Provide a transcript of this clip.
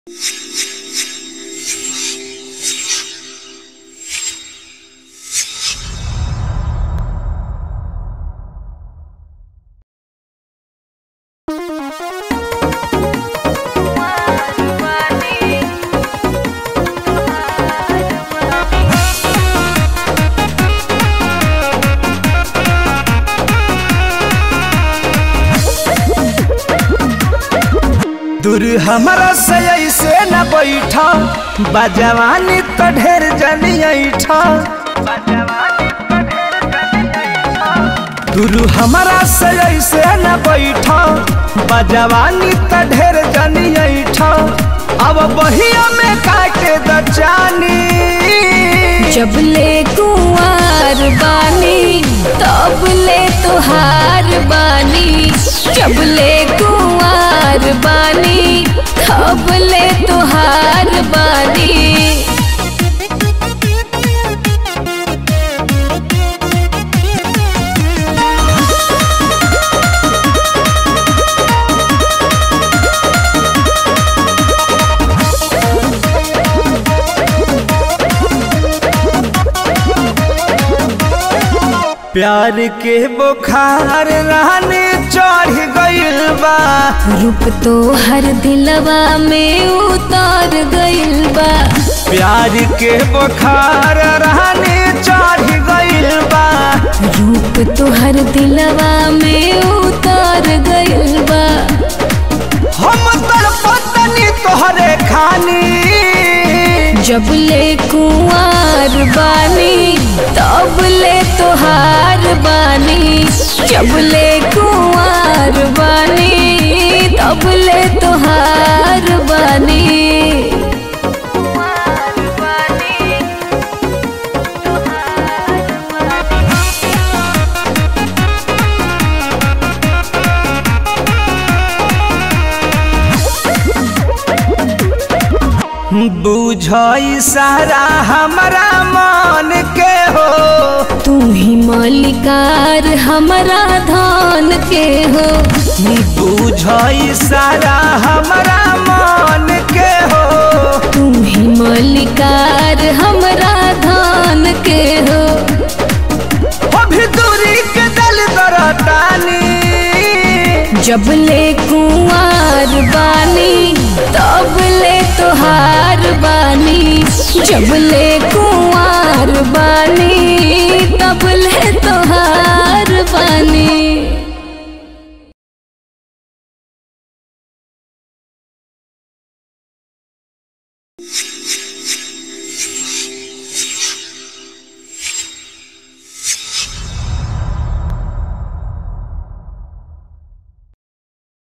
दूर हमारा से ऐसे न बैठा बजवानी तो ढेर जनी ऐठा दूर हमारा से ऐसे न बैठा बजवानी तो ढेर जनी ऐठा अब बहिया में काटे दचानी जब ले कुंवार बानी तब ले तुहार बानी जब ले कुंवार बानी तब ले तुहार बानी प्यार के बुखार रहने चढ़ गइल बा रूप तो हर दिलवा में उतर गइल बा प्यार के बुखार रहने चढ़ गइल बा रूप तो हर दिलवा में उतर गइल बा हम तड़पतनी तोहरे खानी जब ले कुंवार बानी तब ले तुहार बानी जब ले कुंवार बानी तब ले तुहार बानी बुझ सारा हमारा मन के हो तू ही मालिकार हमारा धान के हो बुझ सारा हमारा मन के हो तू ही मालिकार हमारा धान के हो अभी दूरी के दल दरतानी जब ले कुंवार बानी तब ले तुहार बानी जब ले कुंवार बानी तब ले तुहार बानी